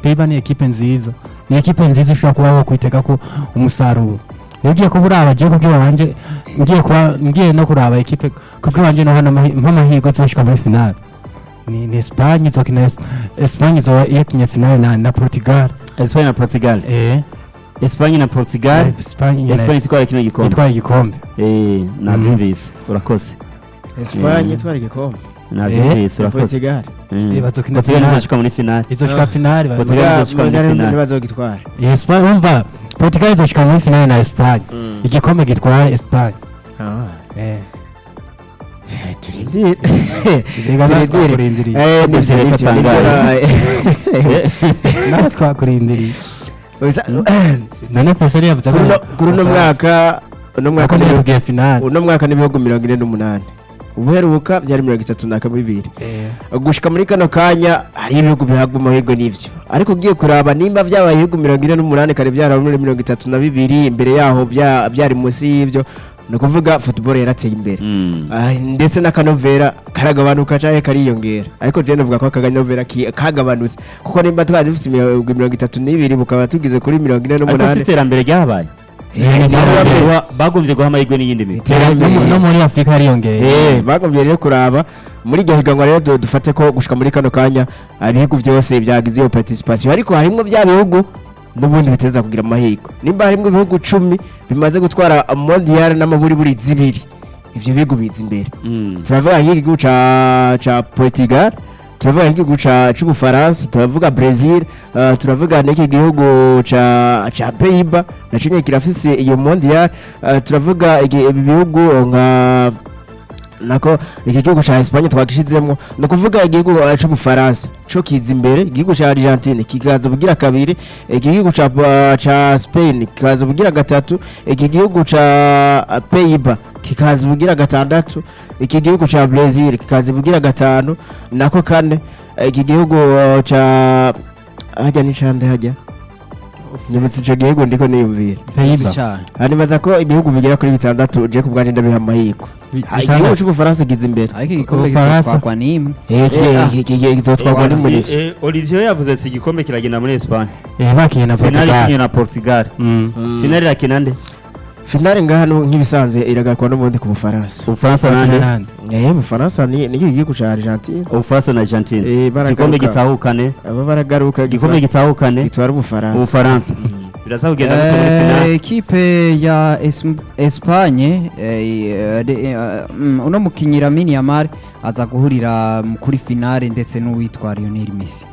Peiba ni ekipe nziza ni ekipe nziza ushobora kuba wakwitega ko umusaruro iyo ugiye kuba uraba je kubwira wanje ngiye kuba ngiye no kuraba ekipe kubwira wanje no hano nk'amahirwe zoshika muri finale ni ni Espagne izokina Es- Espagne izo yakinye finale na na Portugal Espagne na Portugal eh Espagne na Portugal Espagne nyene Espagne itwara kino gikombe itwaye igikombe eh nabyumvise urakoze Espagne Mm. twari igikombe nabyumvise urakoze Portugal Mm. Eh, bazokina Portugal finale. izoshika muri finale izoshika Ah. finale ba- Portugal Muga- izoshika muri muga finale. ntibazogitwara Espagne umva Portugal izoshika muri finale na Espagne igikombe gitwara Espagne eh turindire Rega natwe Turindire. twakurindiriye Eh, nivyo, Nivyo nivyo, bitangaje. nivyo, natwe twakurindiriye Uza- none professeur yavuze kuri uno- kuri uno mwaka uno mwaka ko n'ibihugu- nibabwiye finale uno mwaka n'ibihugu mirongo ine n'umunani ubuheruka byari mirongo itatu na bibiri eh gushika muri kano kanya hari ibihugu bihabwa amahirwe n'ivyo ariko ugiye kuraba nimba byabaye ibihugu mirongo ine n'umunani kare byaraba muri mirongo itatu na bibiri imbere yaho bya- byari munsi y'ivyo ni ukuvuga football yarateye imbere Mm. Ah, ndetse n'akanovera karagabanuka canke kariyongera ariko je novuga ko akanovera ki- kagabanutse kuko nimba twari dufise imirongo mirongo itatu n'ibiri bukaba tugize kuri mirongo ine ariko si n'umunani iterambere ryabaye Eh, iterambere. Bagombye- bagombye guha amahirwe n'iyindi migwi no mu- no muri Afrika hariyongeye Eh, bagombye rero kuraba muri iryo higanwa rero du- dufate ko gushika muri kano kanya ah, ibihugu byose byagize iyo participation ariko harimwo bya bihugu n'ubundi biteza kugira amahirwe nimba harimwo ibihugu cumi bimaze gutwara mondial n'amaburiburi zibiri ivyo bihugu biza imbere Mm. turavuga nk'igihugu ca ca Portugal turavuga nk'igihugu ca c'ubufaransa turavuga Brazil uh, turavuga n'iki gihugu ca ca Pays-Bas naco nyene kirafise iyo mondial uh, turavuga igi- ibi bihugu nka nako iki gihugu ca Espagne twagishizemwo ni ukuvuga igihugu uh, c'ubufaransa co kiza imbere igihugu ca Argentine kikaza bugira kabiri iki gihugu ca uh, ca Spain kikaza bugira gatatu iki gihugu ca uh, Pays-Bas kikaza bugira gatandatu iki gihugu ca Brazil kikaza bugira gatanu nako kane iki gihugu uh, ca hajya n'icande hajya nyibutse ico gihugu ndiko niyumvira Pays-Bas hanibaza ko ibihugu bigera kuri bitandatu je ku bwanje ndabiha amahirwe Ah, igihugu c'ubufaransa kiza imbere ariko igikombe Ubufaransa. gitwakwa n'imwe Eh, ki- Eh, ah. ki- ki- ki- kizotwarwa Eh, n'umurisho Eh, Olivier yavuze ati igikombe kiragenda muri Espagne eh bakinye na finale Portugal ikinye na Portugal Mm. finale irakina nde finale ngaha no- nk'ibisanzwe iragarukwa n'ubundi ku bufaransa Ubufaransa nande Nande. eh ubufaransa ni ni iki gihugu ca Argentine Ubufaransa na Argentine eh igikombe baragaruka gitahukane aba baragaruka igikombe gitahukane gitwara ubufaransa Ubufaransa biraza kugenda gute muri Eh, finale ekipe ya Es- Espagne eh, de- eh, mm, uno mukinyi Lamine Yamal aza guhurira mu- kuri finale ndetse n'uwitwa Lionel Messi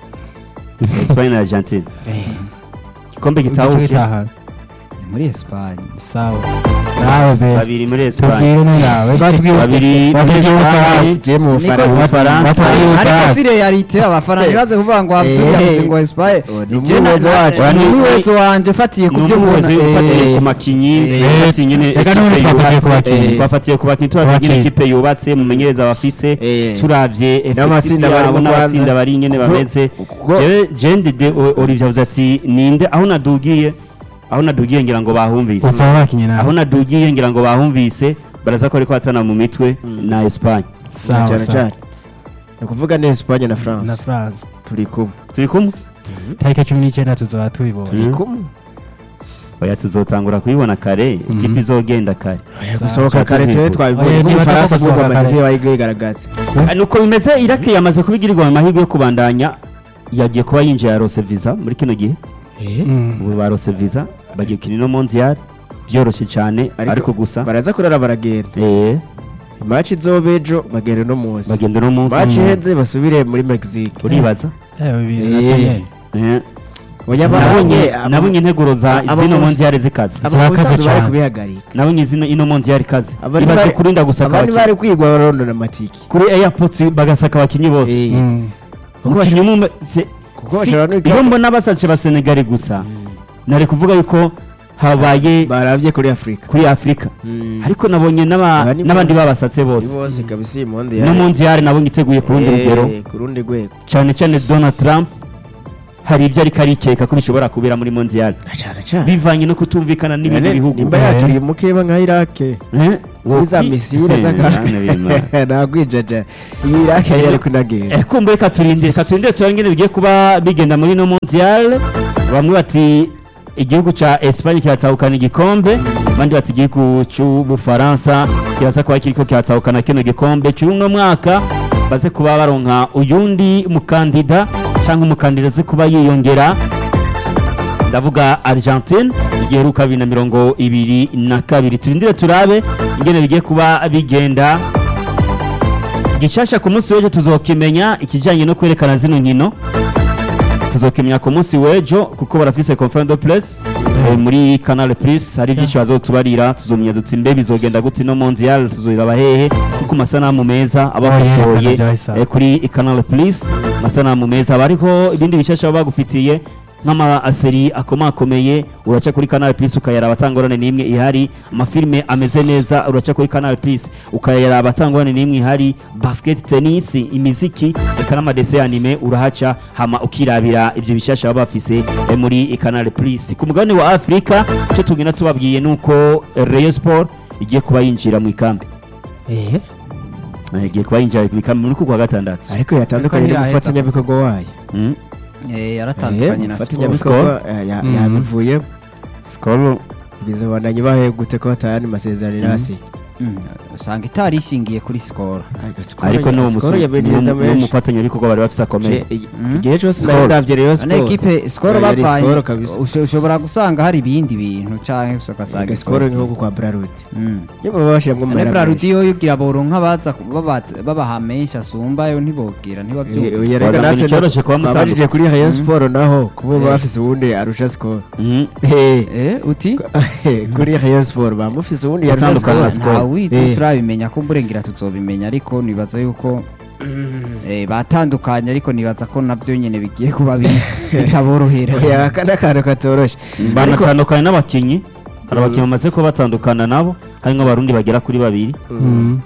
Espagne na Argentine igikombe Igice gitahuke gitaha. Ni muri Espagne sawa nawe best babiri muri Espagne tubwire n'yawe batubwire babiri muri batubwire Espagne je mu Niko bufaransa Ubufaransa ariko si realite abafana ntibaze kuvuga ngo Abdul Eh, yavuze ngo Espagne oh, ni Je na- umuwezo na- wacu. ni Ni- umuwezo wanje ufatiye ku ni byo umuyobozi mbona ufatiye eh, ku makinyi eh, ufatiye nyine reka n'ubundi ekipe twafatiye ku yubatse bakinyi. Eh, twafatiye ku bakinyi turavye nyine Abakinyi. ekipe yubatse mumenyereza bafise Eh. turavye effective N'amatsinda bari yabo mu n'abatsinda Rwanda. bari nyene Kuko- bameze kuko- jewe je ndide O- Olivier avuze ati ninde aho nadugiye aho nadugiye ngira ngo bahumvise usaba bakinye aho nawe nadugiye ngira ngo bahumvise baraza ko ariko hatana mu mitwe na Espagne sawa cyane sawa cyane ni ukuvuga ni Espagne na na France France turi kumwe turi kumwe tariki cumi n'icyenda tuzoba tubibona Mm. kumwe oya tuzotangura kuyibona kare ikipe izogenda kare gusohoka kare twe Oya, twabibonye niba nk'ubufaransa atapfa bwo gusohoka bamaze kare. kwigaragaza Ah, nuko bimeze iraki yamaze kubigirirwa mu mahirwe yo kubandanya yagiye kuba yinjiye yarose visa muri kino gihe Mm. ubu barose visa bagiye gukina ino mondial byoroshye cyane Ariko- ariko gusa baraza kurara baragenda eh imaci izoba ejo bagenda uno munsi bagenda uno munsi maci iheze basubire muri mexique uribaza Eh, bibiri Eh. na cumi. Eh, oya nabonye babonye nabonye integuro za aba- zino aba- mondial zikaze Zirakaze abasanzwe bari cyane. kubihagarika nabonye zino ino mondial ikaze Abari ibaze bari- kurinda gusaka abandi abakinnyi bari kwigwa barondora amatiki kuri airport bagasaka abakinnyi bose Eh, Mm. umukinnyi umwe se- kuko si- bashobora no iyo mbona basace ba Senegal gusa nari kuvuga yuko habaye barabye kuri afurika kuri Afrika ariko nabonye n'aba- Aba ni n'abandi bose. babasatse ni bose bose kabisa iyi monde no mondial nabonye iteguye ku rundi rugero ku rundi rwego cyane cyane Donald Trump hari ibyo ariko arikeka ko bishobora kubera muri mondial cyane cyane bivanye no kutumvikana n'ibindi None bihugu nimba Eh. yaturiye mukeba nka irake Eh, Iza misile Eh, zaka bana b'Imana. nagwijaja iyi Iraq yari kunagenda Eh, kumbe reka turindire reka turindire turebe ingene bigiye kuba bigenda muri no mondial bamwe bati igihugu ca Espagne kiratahukana igikombe abandi bati igihugu c'ubufaransa kirasa kuba kiriko kiratahukana kino gikombe c'uno mwaka baze kuba baronka uyundi mukandida canke umukandida aze kuba yiyongera ndavuga argentine igiheruka bibiri na mirongo ibiri na kabiri turindire turabe ingene bigiye kuba bigenda gishasha ku munsi w'ejo tuzokimenya ikijyanye no kwerekana zino nkino tuzokimenya ku munsi w'ejo kuko barafise conference de presse eh, muri canal plus hari byinshi bazotubarira tuzomenya dutsi mbe bizogenda gute no mondial tuzoraba hehe kuko amasanamu meza aba Oh, yeah, basohoye Canal Plus. eh, kuri canal plus amasanamu meza aba ariho ibindi bishasha baba bagufitiye nk'amaseri akomakomeye uraca kuri canal plus ukayaraba atangorane n'imwe ihari amafilime ameze neza uraca kuri canal plus ukayaraba atangorane n'imwe ihari basket tennis imiziki eka n'amadese anime urahaca hama ukirabira ibyo bishasha baba bafise eh, muri canal plus ku mugabane wa afurika icyo tugenda tubabwiye ni uko rayon sport igiye kuba yinjira mu ikambi eh Eh, igiye kuba yinjira mu ikambi muri kuwa gatandatu ariko yatandukanye Ariko ntiyaheza. n'umufatanyabikorwa wayo Mm. Eh, yaratandukanye na Skol. umufatanyabikorwa eh, ya- Mm. yabivuyemo skol bizobandanye bahe gute ko batayandi masezerano irasi Mm, usanga itari ishingiye kuri Skol ariko n'uwo Skol musu- yabeneza n'uwo- n'uwo menshi mufatanyabikorwa bari bafise akomeye Je- igi- Mm. igihe cyose Skol. nari ndavye Rayon Ane Sport ekipe Skol Ya- yari bapanye Skol kabisa. usho- ushobora gusanga hari ibindi bintu canke ugasanga Aga Skol nk'uko kwa Brarud Mm. iyo baba bashiramwo mu Ane mahera Brarudi menshi. yo yugira boronka baza ku- baba- babaha menshi asumba yo ntibogira Eh, ntibavyumva oya, reka Wazamura natwe icoroshe kuba twabajije mutandukanye. kuri Rayon Mm. Sport naho kuba Eh. bafise uwundi arusha Skol Mhm. Eh, Eh, uti kuri Rayon Sport bamufise uwundi yarusha Atandukana Skol na Skol. ntawizi Eh. turabimenya ko mburengera tuzobimenya ariko nibaza yuko eh, batandukanye ariko nibaza ko navyo nyene bigiye kuba bi- bitaborohera oya aka ni akantu katoroshe Ariko- banatandukanye n'abakinnyi hari abakinnyi bamaze kuba batandukana nabo harimo abarundi bagera kuri babiri Mm.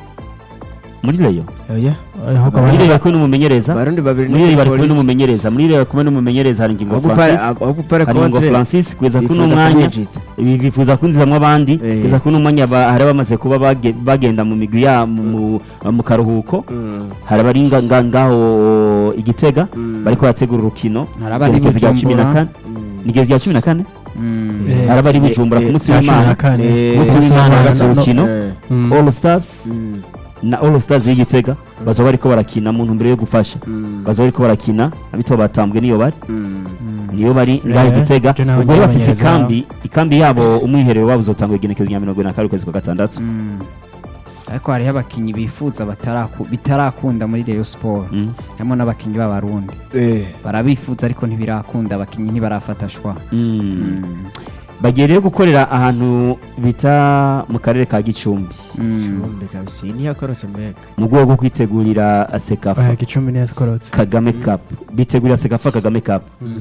muri reyo oya ahubwo muri abandi- reyo kumwe n'umumenyereza barundi babiri muri reyo bari kumwe polisi. n'umumenyereza muri reyo kumwe n'umumenyereza hari ingingo ahubwo pare- francis ahubwo pare hari ingingo contre francis kugeza kuri uno bifuza mwanya kumwinjiza. ibi bifuza kwinjizamo abandi Eh. kugeza kuri uno mwanya ba- hari abamaze kuba bage- bagenda mu migwi ya mu- mu- mu karuhuko Mm. hari abari nga- nga- ngaho igitega Mm. bariko barategura urukino Hari abari Igenekerezo rya cumi na Bujumbura. kane Mm. ni igihe rya cumi na kane Mm. Eh, hari abari eh, bujumbura ku eh, munsi cya cumi w'imana na kane. Eh, umunsi Umunsi w'imana w'Imana, hagaze no- urukino Eh. Mm. all stars Mm. na all stars y'igitega bazoba bariko barakina mu ntumbero yo gufasha Mm. bazoba bariko barakina abitwa batambwe niyo bari Mm. niyo bari ngaho Eh, igitega je nawe ubwo rero bafise nyabanyereza. ikambi ikambi yabo umwiherero wabo uzotangwa igenekerezo rya mirongo ine na kabiri ukwezi kwa gatandatu Mm. ariko hariho abakinnyi bifuza bataraku- bitarakunda muri Rayon Sport Mm. harimo n'abakinnyi b'abarundi Eh. barabifuza ariko ntibirakunda abakinnyi ntibarafata shwa Mm. Mm. bagiye rero gukorera ahantu bita mu karere ka gicumbi Mm. Chumbi kabisa iyi ntiyakorotse mbega mu rwego rwo kwitegurira sekafa Oya, gicumbi niyo yakorotse kagame cup bitegurira sekafa kagame cup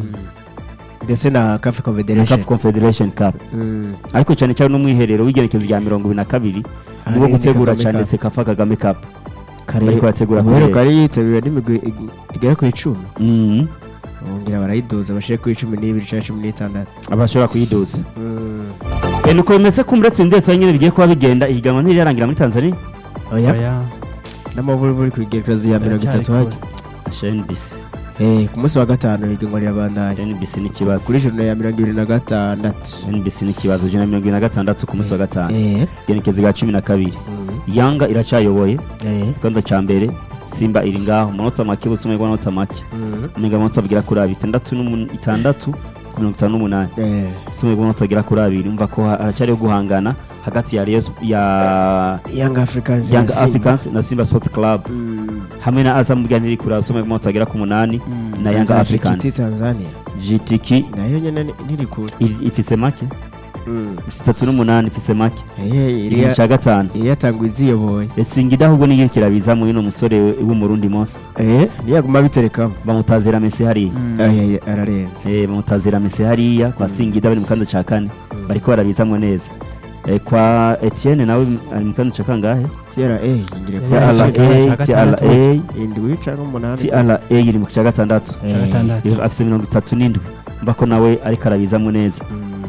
ndetse na cafe na confederation CAF confederation cup Mm. ariko cyane cyane n'umwiherero w'igenekerezo rya mirongo ibiri na kabiri Aha niwo ni gutegura Kagame cyane Cup. sekafa kagame cup kare bariko bategura ubuheruka kubera. yari yitabiriwe n'imigwi ig- igera kuri icumi Mm. bongera barayiduza bashire kuri cumi n'ibiri cyangwa cumi n'itandatu abashobora kuyiduza Eh, nuko bimeze ko muri turindire tuba nyine bigiye kuba bigenda ihiganwa ntirirangira muri tanzania oya Oya. n'amavurivuri ku igerekezo ya mirongo itatu Biracyari hajya shnbc Eh, ku munsi wa gatanu ihiganwa rirabandanya shnbc ni ikibazo kuri joro ya mirongo ibiri na gatandatu shnbc ni ikibazo ijana na mirongo ibiri na gatandatu ku munsi wa gatanu Eh, igenekerezo rya cumi na kabiri mm, yanga iracyayoboye eh, ikibanza cya mbere simba iri ngaho umunota make bose umwe n'amanota make mm, umwe amanota agera kuri abiri itandatu n'umun- itandatu ku mirongo itanu n'umunani eh, umwe n'amanota agera kuri abiri umva ko ha- haracyariho guhangana hagati ya Rayon Sp- ya young africans Young na Simba. Africans na Simba Sport Club Mm, hamwe na Azam Bugani iri kuri usome amanota agera ku munani Mm. na Young za Africans Jikiti tanzania GTK nayo nyene ni- ntiri kure iri- ifise make Mm, itatu n'umunani ifise make eh, iri iri mu cya gatanu iri yatanguye iziyoboye Singida ahubwo niyo kirabiza mu uno musore w'umurundi Mose Eh, niyaguma biterekamo bamutazira Messi hariya Mm. Eh, eh, eh, ararenze Eh, bamutazira Messi hariya kwa Singida bari mu kanda ca kane Mm. bariko barabizamwo neza Eh, kwa Etienne nawe ari mu kanda ca kangahe TRA ingire Yari kwa ari TRA mu kanda ca gatandatu. TRA indwi canke umunani TRA iri mu cya gatandatu Eh, gatandatu. afise mirongo itatu n'indwi mba ko nawe ariko arabizamwo neza mm,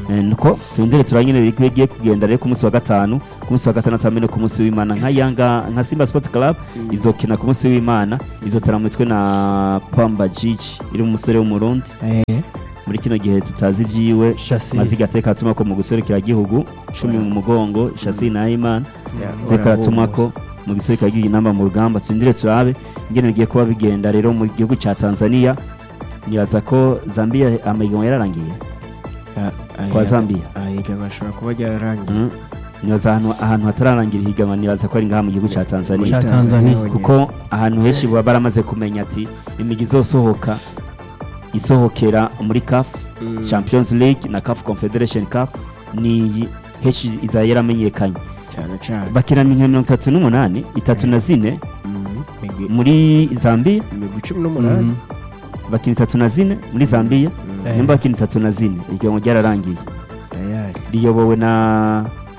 Eh, nuko turindire turanyine bigiye kugenda rero ku munsi wa gatanu ku munsi wa gatandatu hamwe no ku munsi w'imana nka yanga nka simba sport club izokina ku munsi w'imana izotara mu mitwe na pamba jiji iri mu musore w'umurundi Eh, muri kino gihe tutazi ibyiwe Shassir. maziga ateka atuma ko mu guserukira gihugu cumi mu mugongo shasi na imana ya, zeka atuma barabumva. ko mu giserukira gihugu inamba mu rugamba turindire turabe ingene bigiye kuba bigenda rero mu gihugu cya tanzania nibaza ko zambia amahiganwa yararangiye Ah, ah, kwa ya- zambia ah, ihiganwa ashobora kuba ryararangiye Mm. nibaza ahantu ahantu hatararangira ihiganwa nibaza ko ari ngaha mu gihugu cya tanzania Cya Tanzania, honyine. kuko ahantu henshi baba baramaze kumenya ati imigi izosohoka isohokera muri CAF Mm. Champions League na CAF Confederation Cup ni iyi henshi izaba yaramenyekanye cyane cyane bakina imikino mirongo itatu n'umunani itatu na zine Mm. Imigwi- muri Zambia imigwi cumi n'umunani Mhm. bakina itatu na zine muri Zambia Mm. Eh. nimba bakina itatu na zine ihiganwa ryararangiye tayari riyobowe na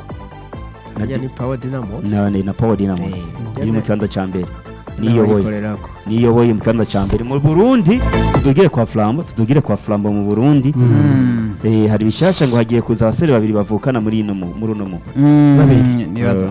na, Harya ni power dynamos na, na, na Power Dynamos Eh, iri mu jana- kibanza ca mbere niyoboye n'abayikorerako. niyoboye mu kibanza ca mbere mu Burundi tudugire kwa Flambo tudugire kwa Flambo mu Burundi Mm. eh, hari bishasha ngo hagiye kuza abasore babiri bavukana muri ino mu- muri uno mu Mm, Babiri. nibaza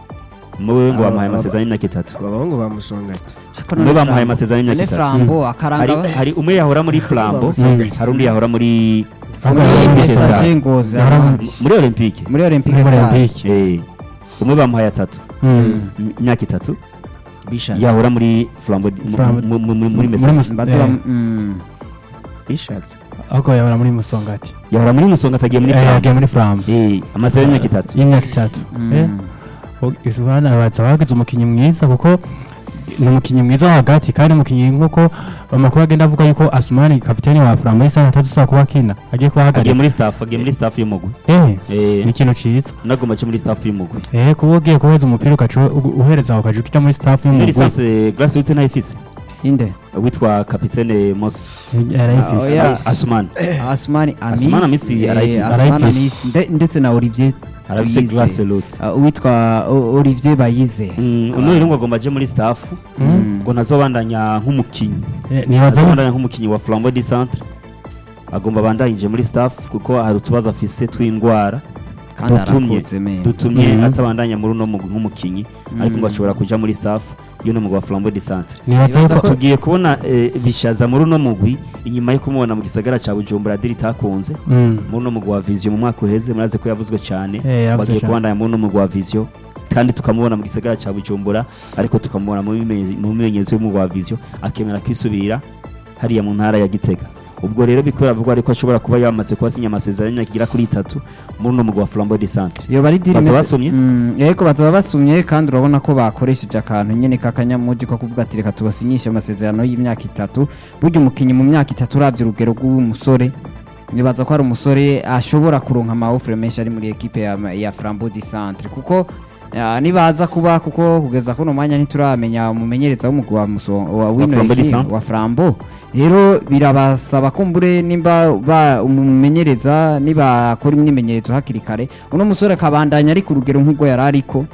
muwe ngo Aba- bamuhaye aba- amasezerano y'imyaka itatu aba bahungu bamusonga ati Ariko Umwe none bamuhaye Flambo- amasezerano y'imyaka none itatu. Flambo hari, akaranga hari umwe yahora muri Flambo Bamusonga. hari undi yahora muri Ahubwo muri yari Message. message ngozi Yahora ama- muri- muri Olympique muri Olympic muri Star Olympique. eh, umwe bamuhaye atatu Mm. im- imyaka itatu bishatse yahora muri Flambo mu- Flambo. mu- mu- mu- muri Muri Message Mus- baza Eh. bam- mm. bishatse ahubwo yahora muri musongati yahora muri Musonga atagiye muri Eh, Flambo yagiye muri flambo eh, amasezerano y'imyaka itatu y'imyaka itatu Eh, Mm. isubana baza bagize umukinnyi mwiza kuko ni umukinnyi mwiza wo hagati kandi umukinnyi nk'uko amakuru agenda avuga yuko asumani kapitani wa flambo y'isaha atazishobora kuba akina agiye kuba agiye ahagarika muri staff agiye muri staff y'umugwi eh eh, ni ikintu ciza nagomba ace muri staff y'umugwi eh kuba ugiye kuheza umupira ugaca u- uhereza ukaja ukija muri staff muri y'umugwi lisansi grassroots ntayifise inde witwa kapitene Mos Ah, yarayifise oya. Asumani Asmani Amis Asmani Amisi eh, arayifise. Asmani Arayifise. Amis nde- ndetse na Olivier arafise Bayize. grassroots Ah, uwitwa O- Olivier Bayize Mm, uno rero ngo agomba aje muri staff Mm. ngo ntazobandanya nk'umukinnyi Eh, nibaza ko- azobandanya nk'umukinnyi wa Flambeau du Centre agomba abandanyije muri staff kuko hari utubazo afise tw'indwara kandi dutumye arakoze me dutumye Mhm. atabandanya muri uno mugwi nk'umukinnyi ariko ngo ashobora kuja muri staff y'uno mugwi wa Flambeau du Centre nibaza Nibaza ko ko- tugiye kubona eh, bishaza muri uno mugwi inyuma yo kumubona mu gisagara ca Bujumbura diri takunze Mm. muri uno mugwi wa Vision mu mwaka uheze muraze ko yavuzwe cyane Eh, yavuze bagiye cane. kubandanya muri uno mugwi wa Vision kandi tukamubona mu gisagara ca Bujumbura ariko tukamubona mu bimenye- mu bimenyezo y'umugwi wa Vision akemera kwisubirira hariya mu ntara ya Gitega ubwo rero biko biravugwa ariko ashobora kuba yamaze kuba asinya amasezerano y'imyaka igera kuri itatu muri uno mugwi wa Flambeau du Centre iyo bari diri Baza imeze- basomye? Mm, yego baza basumye kandi urabona ko bakoresheje akantu nyene k'akanyamuji ko kuvuga ati reka tubasinyishe amasezerano y'imyaka itatu burya umukinnyi mu myaka itatu uravye urugero rw'umusore nibaza ko ari umusore ashobora kuronka amaofure menshi ari muri ekipe ya, ya Flambeau du Centre kuko ah, nibaza kuba kuko kugeza kuno mwanya ntituramenya umumenyereza w'umugwi wa, Muso- wa wino Flambeau du ekipe, Centre. wa Flambeau rero birabasaba kumbure nimba ba umumenyereza nibakora imyimenyerezo hakiri kare uno musore akabandanya ari ku rugero nk'ubwo yari ariko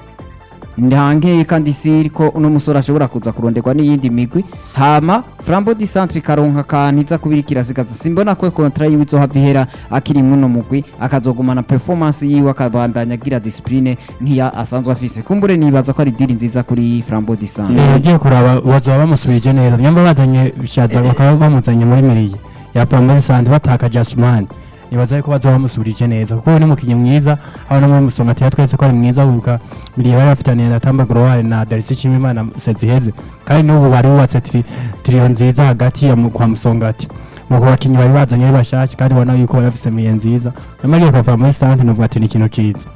ntange kandi si ko uno musore ashobora kuza kuronderwa n'iyindi migwi hama Flambeau du Centre ikaronka akantu iza kubira kirasigaza simbona ko kontra yiwe izohava ihera akiri muno mugwi akazogumana performance yiwe akabandanya agira discipline nk'iya asanzwe afise kumbure nibaza ko ari diri nziza kuri Flambeau du Centre Eh, ugiye kuraba bazoba bamusubije neza nyamba bazanye bishaza bakaba bamuzanye muri miriye yapfa muri sande batakaje asumani nibaza yuko bazoba bamusubirije neza kuko we ni umukinnyi mwiza aho no muri musongati yatweretse ko ari mwiza wibuka miriye bari bafitaniye na tamba gorowari na darisi nshimimana seziheze kandi n'ubu bari bubatse tri- tiriyo nziza hagati ya mu- kwa musongati mu bakinnyi bari bazanye ari bashasha kandi ubona yuko bari bafise miriye nziza nyamara akava muri sante nuvuga ati ni ikintu ciza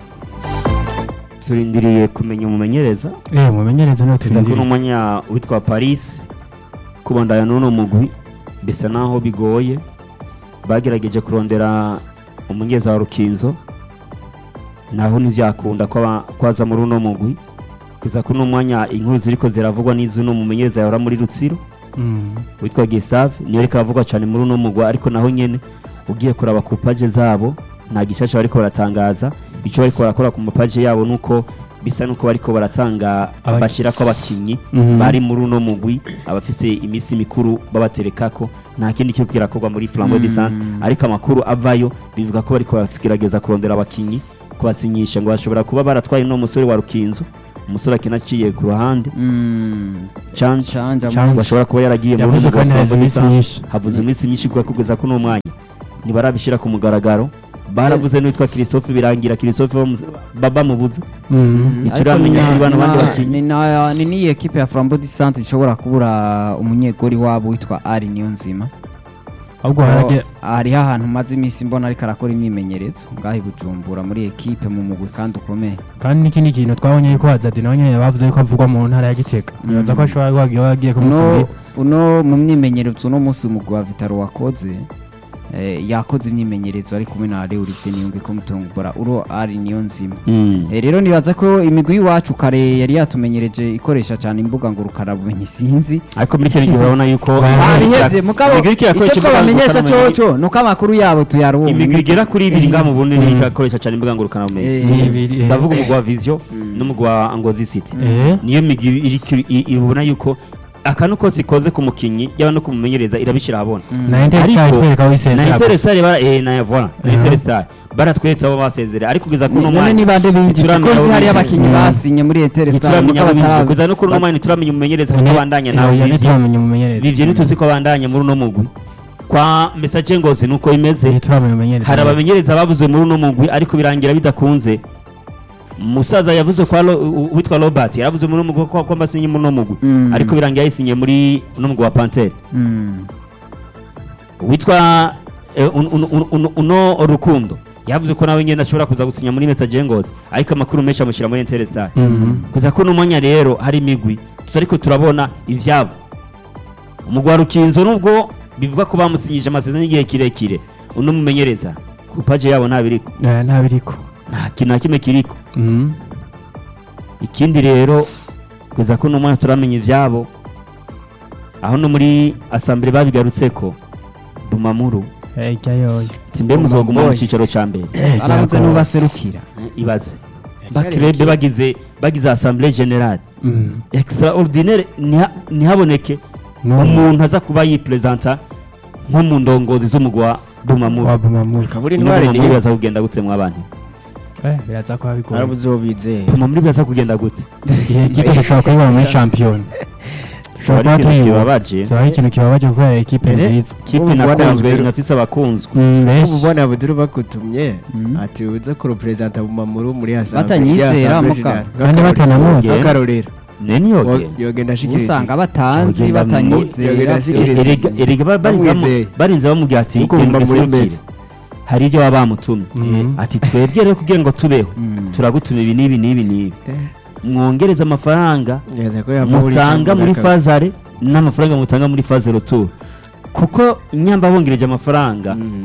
turindiriye kumenya umumenyereza eh mumenyereze niyo tuza ko turindiriye n'umunya witwa Paris kubandanya n'uno mugwi bisa naho bigoye bagerageje kurondera umunyeza wa Rukinzo naho ntivyakunda ko aba- ko aza muri uno mugwi kuza ko n'umwanya inkuru ziriko ziravugwa n'izo no mumenyereza yahora muri Rutsiro Mm. witwa Gustave niyo ariko aravugwa cyane muri uno mugwi ariko naho nyene ugiye kuraba ku page zabo nta gishasha bariko baratangaza icyo bariko barakora ku mapaje yabo nuko bisa nuko bariko baratanga Abaki- bashyira ko abakinyi Mhm. bari muri uno mugwi abafise iminsi mikuru babaterekako nta kindi kiriko kirakorwa muri flambo Mm. de Sante ariko amakuru avayo bivuga ko bariko baragerageza kurondera abakinyi kubasinyisha ngo bashobora kuba baratwaye no musore wa rukinzo umusore akina aciye ku ruhande Mm. canje Canja Canja. bashobora kuba yaragiye muri yavuze uno ko mugwi wa ntihaze Flambeau de iminsi Sante. myinshi havuze iminsi myinshi kuba kugeza kuri uno mwanya ntibarabishyira ku mugaragaro baravuze n'uwitwa christophe birangira christophe bamuze- baba mubuze Mhm. ntituramenya Ariko kuri bano ni bandi na- bakinyi. ni na- ni niyi ekipe ya flambo di sante ishobora kubura umunyegori wabo witwa ari niyo nzima ahubwo harage hariho ahantu maze iminsi mbona ariko arakora imyimenyerezo ngaho i bujumbura muri ekipe mu mugwi kandi ukomeye kandi n'ikindi kintu twabonye yuko Hazard nawe nyine bavuze yuko avugwa mu ntara ya Gitega bibaza ko ashobora kuba yagiye- yagiye uno kumusubira uno mu myimenyerezo uno munsi umugwi wa vitaro wakoze eh, yakoze imyimenyerezo ari kumwe na ari urivye niyunge ko mutombora uro ari niyo nzima Eh, rero nibaza ko imigwi y'iwacu kare yari yatumenyereje ikoresha cyane imbuga ngurukanabumenyi sinzi ariko muri kino gihe urabona yuko babihevye mugabo imigwi iriko irakoresha icyo imbuga twabamenyesha ngurukanabumenyi- coco nuko amakuru yabo tuyaronka imigwi igera kuri ibiri ngaha mu burundi niyo irakoresha cyane imbuga ngurukanabumenyi Eh, Ni ibiri, eh. ndavuga umugwi wa vision n'umugwi wa ngozi city Eh. niyo migwi iri- iri- ibona yuko akantu kose ikoze ku mukinyi yaba no kumumenyereza irabishyira ahabona na Interstar Ariko, itwereka aho na isezera gusa. Interstar bara eh na voilà na Mhm. Interstar baratweretse abo basezere ariko kugeza kuri uno none mwanya ni bande binjije ntituramenya ko nzi abo hari binjije. abakinyi Mm. basinye muri Interstar ntituramenya nuko abo binjije batarazi. kugeza no kuri uno mwanya ntituramenya umumenyereza kuko Ne- abandanya nawe oya, Vivye ntituramenya umumenyereza Vivye ntituzi ko abandanya muri uno mugwi kwa message ngozi nuko bimeze ntituramenya umumenyereza hari abamenyereza bavuze muri uno mugwi ariko birangira bidakunze musaza yavuze kwa Ro- u- uwitwa Robert yaravuze muri uno mugwi ko ko mbasinye muri uno mugwi Mm. ariko birangira yayisinye muri uno mugwi wa Panthère Mm. witwa eh, un- un- un- un- uno rukundo yavuze ko nawe ngenda ashobora kuza gusinya muri message ngozi ariko amakuru menshi amushyira muri Interstar Mhm. kuza ko n'umwanya rero hari imigwi tutariko turabona ivyabo umugwi wa rukinzo nubwo bivuga ko bamusinyije amasezerano y'igihe kirekire uno mumenyereza ku paje yabo ntabiriko Eh, ntabiriko nta kintu na kimwe kiriko Mhm. ikindi rero kugeza ko n'umwanya turamenya ivyabo aho no muri asambere babigarutseko bumamuru Eh, jyayoyo timbe muzoguma mu Boys. cicaro ca mbere arabuze Byakora. n'ubaserukira ibaze bakirebe bagize bagize assemblée générale Mhm. extraordinaire ntiha- ntihaboneke N'umwe. umuntu aza kuba yipresenta nko mu ndongozi z'umugwi wa bumamuru wa Bumamuru. kaburi ino intwari bumamuru niyo biraza kugenda gutse mw'abantu Eh, biraza kuba bigoye arabuze uwo bizeye bumamuru biraza kugenda gutse igihe kipe dushobora kuyibona muri shampiyona dushobora kuba Kiba ari ikintu tuyibona kibabaje kiba ari ikintu kibabaje kubera ekipe Eh, nziza kipe Ubu ubona inakunzwe Abdul- inafise abakunzwe Mm, benshi ubu ubona abuduru bakutumye Mm. ati uze kureperezanta bumamuru muri Batanyizera, muka. kandi batanamuzi Ye. akarorero neni yoge yogenda ashikiriza usanga batanzi Yogenda mu- batanyizera yogenda ashikiriza. Erega- erega ba- barinze bamu- Bamwizeye. barinze bamubwira ati Kuko "Genda Bumamuru userukire." imeze. hari ibyo baba bamutumye Mhm. ati twebwe rero kugira ngo tubeho Mm. turagutuma ibi n'ibi n'ibi n'ibi mwongereze amafaranga Ngereza ko yava muri mutanga Champions muri League. fazare n'amafaranga mutanga muri faze retour kuko nyamba bongereje amafaranga Mm.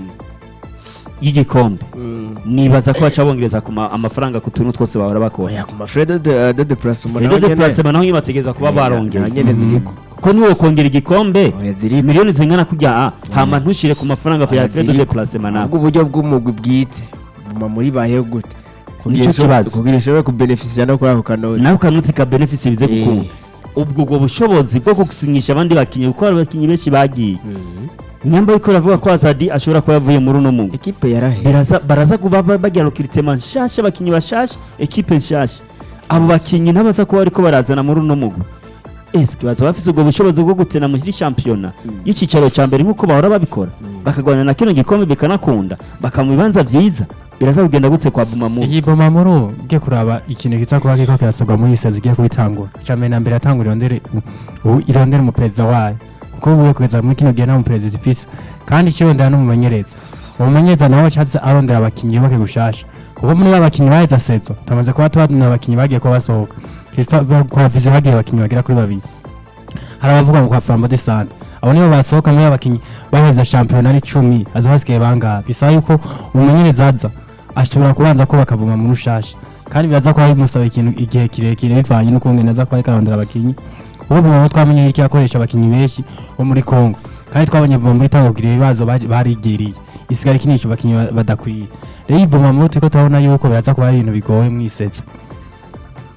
y'igikombe Mm. nibaza ko baca bongereza ku ma- amafaranga ku tuntu twose bahora bakora oya ku mafredo de de deplacement rero de placement naho nyine bategereza kuba barongera nyene ziriko kuko niwo kongera igikombe oya ziriko miliyoni zingana kujya ah, hama ntushire ku mafaranga ya Oya, frais de ziriko. déplacement nabwo ahubwo uburyo bw'umugwi bwite buma muri bayeho gute Nico kibazo. kugira ishobore kubenefisia no kuri ako kanoti nawe ukanuti ka benefisi bize Eh. gukunda ubwo ubwo bushobozi bwo gusinyisha abandi bakinnyi kuko hari abakinnyi benshi bagiye nyamba ariko baravuga ko azadi ashobora kuba yavuye muri uno mugwi ekipe yaraheze biraza baraza kuba ba- bagira recrutement nshasha abakinnyi bashasha ekipe nshasha abo bakinnyi ntabaza kuba bariko barazana muri uno mugwi eske baza bafise ubwo bushobozi bwo gutena muri shampiyona y'icicaro ca mbere nk'uko bahora babikora bakagwana na kino gikombe bikanakunda bakamu bibanza vyiza biraza kugenda gutse kwa bumamuru iyi bomamuru ugiye kuraba ikintu kiza kuba kiriko kirasabwa muri iyi sezi igiye kubitangura icambere na mbere yatangura irondere u- irondere umuperezida wayo kuko ubuye kugeza muri kino gihe nta muperezida ifise kandi ikirondera n'umumenyereza umumenyereza nawe acaza arondera abakinnyi yubake gushasha kuko muri ba bakinnyi baheze sezo tumaze kuba tubona abakinnyi bagiye kuba basohoka Christophe kwa vision bagiye abakinnyi bagera kuri babiri hari abavuga ngo kwa Flambeau de Sante abo nibo basohoka muri abakinnyi baheza shampiyona ari icumi azo hasigaye bangaha bisaba yuko umumenyereza aza ashobora kubanza kubaka buma mu rushasha kandi biraza kuba bimusaba ikintu igihe kirekire bivanye n'ukungene aza kuba ariko arondera abakinnyi ubu buma twamenye yuko yakoresha abakinnyi benshi bo muri Congo kandi twabonye buma muri tango kugira ibibazo baje- barigiriye isigara ikinisha abakinnyi ba- badakwiye rero iyi buma muri turiko turabona yuko biraza kuba ari ibintu bigoye mu isetso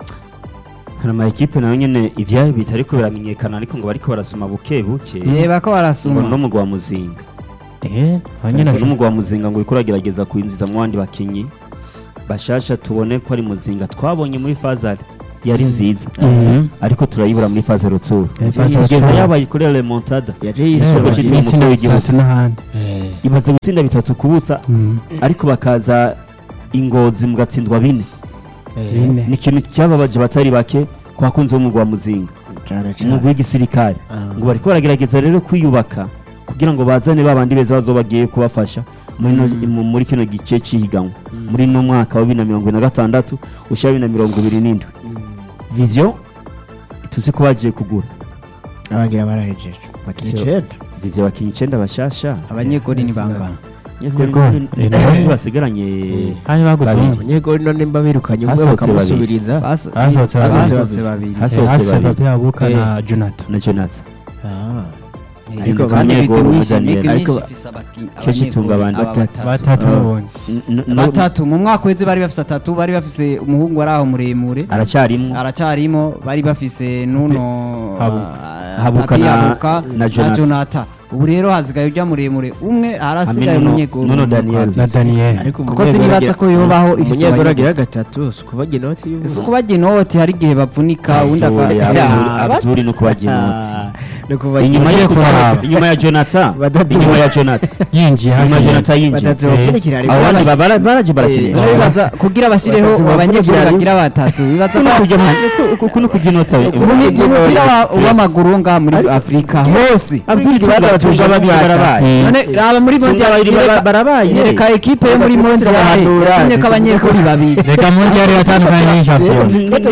hari ama ekipe nayo nyene ivyayo bitariko biramenyekana ariko ngo bariko barasoma buke buke reba ko ngo barasuma no mugwa muzinga eh hanyina no mugwa muzinga ngo uriko uragerageza kwinjiza mu bandi bakinyi bashasha tubone ko ari muzinga twabonye muri fazari yari nziza Mhm. ariko turayibura muri faze rutsuru Eh, phase kugeza rutsuru. yabaye kuri remontada yaje Eh, yisoma Igihugu cyitwa ibitsina umukuru w'igihugu. bitatu n'ahandi imaze gutsinda bitatu ku busa Mhm. ariko bakaza ingozi mugatsindwa bine bine ni ikintu cyababaje batari bake ku bakunzi b'umugwa muzinga cyane umugwi w'igisirikare ngo bariko baragerageza rero kwiyubaka kugira ngo bazane ba bandi beza bazo bagiye kubafasha muri no- mu- muri kino gice cy'ihiganwa muri no mwaka wa bibiri na mirongo ine na gatandatu ushira bibiri na mirongo ibiri n'indwi vision tuzi ko bagiye kugura abagira barahejeje bakina Sio. icenda vision bakinnyi icenda bashasha abanyegori ni bangana Yego. Nyakuri- Eh, basigaranye hari bagutse Babiri. umwe abanyegori none mba birukanye umwe Hasohotse bakamusubiriza Baso- Basohotse babiri. basohotse babiri Has- Eh, Hasohotse hasi babiri. Papi Abuka Eh. na Jonathan na jonathan Ah. Ariko ariko kandi bane Abanyegori Imigwi muri myinshi- Daniel. imigwi Ariko myinshi ifise abaki- Cyo kitunga abanyegori, abantu aba batatu. batatu Ah. n'ubundi N- n- no- batatu mu mwaka weze bari bafise atatu bari bafise umuhungu ari aho muremure aracyarimo aracarimo bari bafise nuno Habuka. ah, Habuka Papi na- Habuka na Jonathan. Jonathan ubu rero hasigaye ujya muremure umwe harasigaye Hamwe Nuno- umunyegori Nuno Daniel. na Daniel ariko kuko sinibaza ko yobaho ifise umunyegori abanyegori. agira gatatu si ukubaga inoti si y'ubusa ukubagira inoti hari igihe bavunika undi Abdul- aka- Abdul- Ya, Abdul no kubagira inoti ni ukubaga inyuma Bagiye yo kuraba. inyuma ya jonathan Batatu. inyuma ya jonathan yinjiye inyuma ya hasi jonathan yinjiye batatu Eh, bakurikira harimo abo bandi abashyi- bara- baraje Eh, barakinisha rero bibaza kugira bashyireho Batatu abanyegori bavugira bagira batatu bibaza kuno ko kujya kuno kujya inota Umi- umupira wa- w'amaguru ngaha muri afurika hose Abdul Tunga babiri barabaye none raba muri Tunga mondial babiri bara- nyereka- barabaye nyereka ekipe yo muri Batatu mondial barahanura, yatumye ko abanyegori babiri reka mundi yari yatandukanye n'ishampiyona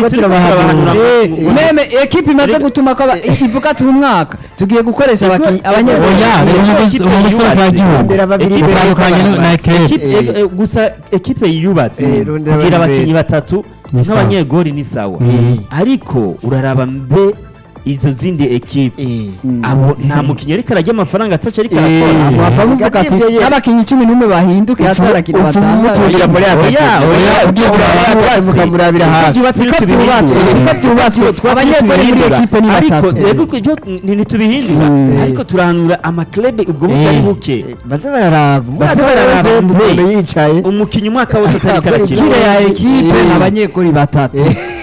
meme ekipe imaze gutuma ko aba- ivuga ati uyu mwaka tugiye gukoresha abakinnyi abanyegori Oya, umugozi- umugozi w'igihugu. Rondera babiri Ekipe- imbere Itandukanye y'abantu na bose. Ekipe. Ekipe- Eh. eh, gusa ekipe yubatse Eh, rondera kugira babiri abakinnyi beza. batatu Ni sawa. nk'abanyegori ni sawa Mm. ariko uraraba mbe izo zindi ekipe Eh. abo nta mukinnyi ariko arajya amafaranga ataca ariko Eh. arakora wapfa kuvuga ati Gabye ye. n'abakinnyi cumi n'umwe bahinduke hasi harakina umutungira muri batanga aka Oya, oya, ugiye kuraba mukamurabira hafi byubatse Niko ntitubihindura. byubatswe, niko byubatswe. Twatse Abanyegori muri ntitubihindura. ekipe ni ariko batatu. rego ko ibyo ni- ntitubihindura ariko turahanura amaklebe ubwo butari buke baze bararaba Baze baze bararaba bararaba mbe. umuntu yicaye umukinnyi umwaka wose atari karakina kire ya ekipe Eh. ni abanyegori batatu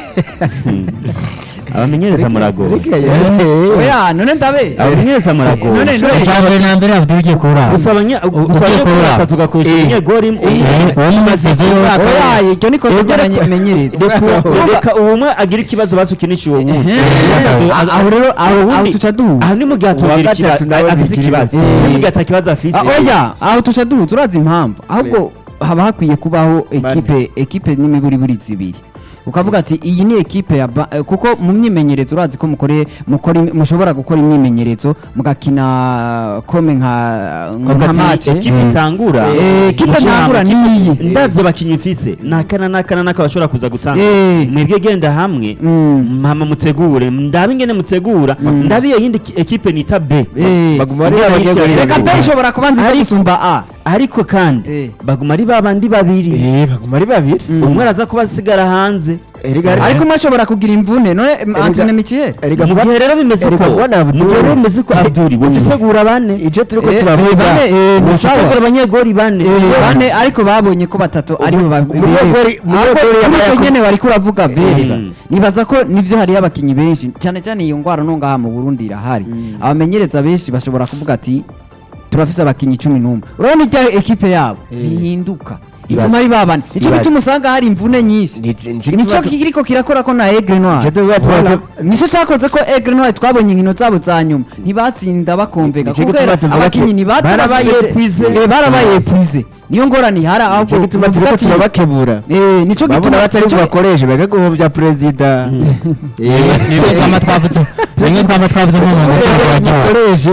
abamenyereza murago oya none ndabe abamenyereza murago None- none- icya mbere na mbere Abdul ugiye kurara gusa abanya ugiye gusa abanyegori kuraba. batatu ugakoresha Eh. umunyegori Eh, uwo mumaze yose oya iryo ni kosa ry'abamenyereza reka uwo umwe agira ikibazo basukinisha uwo wundi Ehe. aho rero aho aho ubundi- tuca duhuza aha ni mu gihe atubwira gatatu ikibazo nawe afise bigira ikibazo ibibazo. ni mu gihe atakibazo afise Ah, oya aho tuca duhuza urazi impamvu ahubwo haba hakwiye kubaho ekipe ekipe n'imiguriburi zibiri ukavuga ati iyi ni ekipe ya ba- eh, kuko mu myimenyerezo urazi ko mukore mukora im- mushobora gukora imyimenyerezo mugakina kome nka nka match ekipe itangura Eh, ekipe Muce ntangura hamwe. niyi ndavyo bakinyi mfise nakana nakana naka bashobora kuza gutanga Eh. mwebwe genda hamwe Mm. mama mutegure ndabe ingene mutegura ndabe iyo yindi ki- ekipe nita B Eh. baguma ari Mbona abanyegori hirya- reka babiri. pe ishobora kuba nziza Ariko- gusumba a ariko kandi Eh. baguma ari babandi babiri Eh, baguma ari babiri umwe araza kuba asigara hanze Erega ariko umwe ashobora kugira imvune none Antoine Michiel erega mu kuba- gihe rero bimeze erega uko kubona mu Abdul- gihe rero bimeze uko abduri woca utegura bane icyo turiko Eh, turavuga bane, eh, ni woca sawa. utegura abanyegori bane Eh, bane ariko babonye ko batatu ari bo umunyegori- umunyegori yaba icyo yaku- nyene bariko uravuga beza Mm. nibaza ko nivyo hariyo abakinyi benshi cyane cyane iyo ngwara no ngaha mu Burundi irahari abamenyereza benshi bashobora kuvuga ati turafise abakinyi cumi n'umwe urabona irya ekipe yabo ntihinduka iguma ari babane nico Ibaze. gituma usanga hari imvune nyinshi nico kiriko kirakora ko na Aigle Noir Nico tuvuga tuba- Voilà. nico cyakoze ko Aigle Noir twabonye inkino zabo za nyuma ntibatsinda bakomvega Nico kuko gituma tuvuga abakinyi ko ntibata barabaye bafise- épuisé. Eh, barabaye épuisé niyo ngorane ihari ahubwo icyo gituma tuvuga turiko ati- turabakebura Eh, nico babona gituma batari nico- bubakoreshe bega guhovya perezida Eh, nibyo twaba twavuze bimwe twaba twavuze nko mu masoko yagiye mukoreshe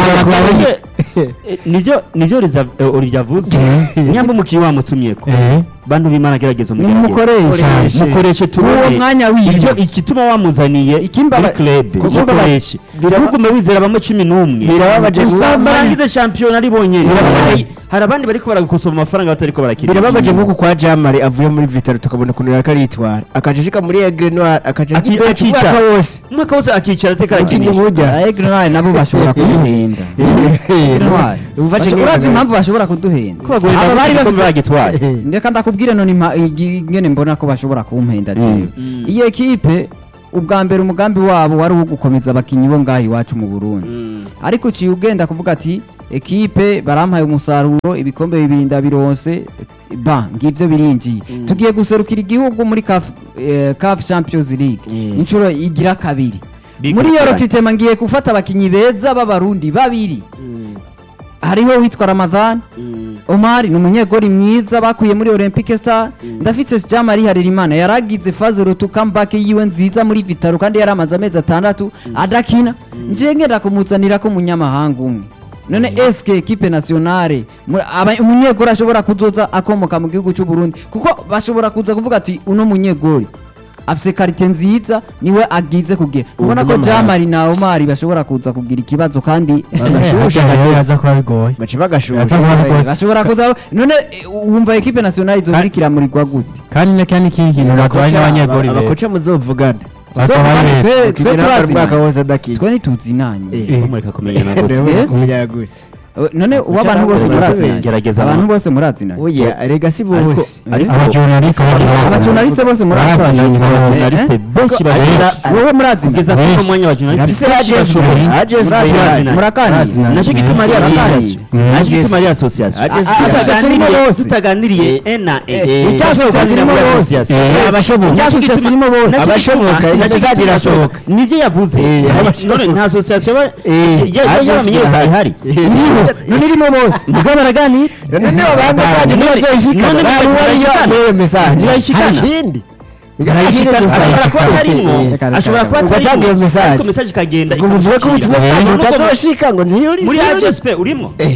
Eh, nivyo nivyo Olivier- eh, Olivier avuze nyamba umukinnyi wamutumyeko Eh. bantu b'imana gerageza Mumukoreshe. umugerageze mukoreshe tubone Uwo mwanya wiwe. ibyo igituma wamuzaniye Ikimba- muri club kuko mukoreshe biraba- ntugume wizera bamwe cumi n'umwe Birababaje gusa gusa- barangize shampiyona ari bonyene Birababaje. hari abandi bariko baragukosoma amafaranga batariko barakina birababaje nk'uko kwa jamari avuye muri vitaro tukabona ukuntu yariko aritwara akaca ashika muri egre noir akaca Aki- agiye akica. umwaka wose umwaka wose akicara ateka Akinye arakinisha burya Egrenwari nabo bashobora kuduhenda Egrenwari urazi impamvu bashobora kuduhenda ko bagoye aba bari nabo bafise bagitwara ndeka ndakubwire none impa- igi- ingene mbona ko bashobora kumpenda jewe Mm. iyi ekipe ubwa mbere umugambi wabo wari uwo gukomeza abakinyi bo ngaho iwacu mu burundi ariko uciye ugenda kuvuga ati ekipe barampaye umusaruro ibikombe bibiri ndabironse ba ngivyo birinjiye tugiye guserukira igihugu muri CAF eh, CAF Champions League Mm. inshuro igira kabiri Big muri iyo Rutare. recruitment ngiye gufata abakinyi beza b'abarundi babiri hariho witwa Ramadhan Omar ni umunyegori mwiza bakuye muri Olympique Star ndafitse Jean Marie Harerimana yaragize phase rotu comeback yiwe nziza muri Vitaro kandi yaramaze amezi atandatu adakina nje ngenda kumuzanira ko munyamahanga umwe none eske equipe nationale mu- aba- umunyegori ashobora kuzoza akomoka mu gihugu cy'u Burundi kuko bashobora kuza kuvuga ati uno munyegori afise karite nziza niwe agize kugira ubona ko Jean Marie na Omar bashobora kuza kugira ikibazo kandi bagashusha rero yaza kuba bigoye baca bagashusha Yaza kuba bigoye bashobora kuza none eh, wumva equipe nationale izobirikira muri gwa gute kandi na kandi ikindi kintu bagoye n'abanyegori beza abakoca muzovugana basohoye beza twe twe Kugira ngo turazi umwaka wose adakina twe ntituzi nanye Eh. mureka kumenya na gutya Rero Eh? umunyagwe Eh, none uw'abantu bose Gerageza murazi nanye gerageza abantu ama- bose murazi nanye oya rega si Ariko- bose ariko- abajournaliste bose barazi abajournaliste bose murazi Barazi nanye nanye, barazi. Journaliste benshi bagira wowe murazi nanye kugeza kuri uno mwanya wa journaliste Rafise benshi agents bashoboye. be, agents be, Murazi barazi nanye. murakaniye Barazi nanye. nacyo gituma ari Murazi. association Mm. nacyo gituma ari association Agents Ah, be, association Tutaganiriye- irimo bose. tutaganiriye e na e Eh, irya association Tuganira irimo muri bose. association. Eh, abashoboka. Irya association irimo bose. Nacyo Abashoboka, gituma- iryo nacyo mesaje gituma irasohoka. nibyo yavuze Eh, Hari- abashoboka. none nta association ba- Eh, ya- ya- agents y'abamenyereza be, ihari iriho none irimo bose nibwo baraganira none niba ba mesaje None- ntibazayishikana none ntabwo ntibazayishikana. ariyo niyo mesaje Ntibazayishikana. hari ikindi Arayishikana, gusa. ashobora kuba atarimo Eh, Reka, reka, ashobora kuba reka. atarimo Ugatanga iyo message. ariko message ikagenda ngo muvuge ko ubutumwa ikamushikira. bwanyu Nubwo mu- butazoshika ngo ntiyuri muri sage. AGSP urimo Eh,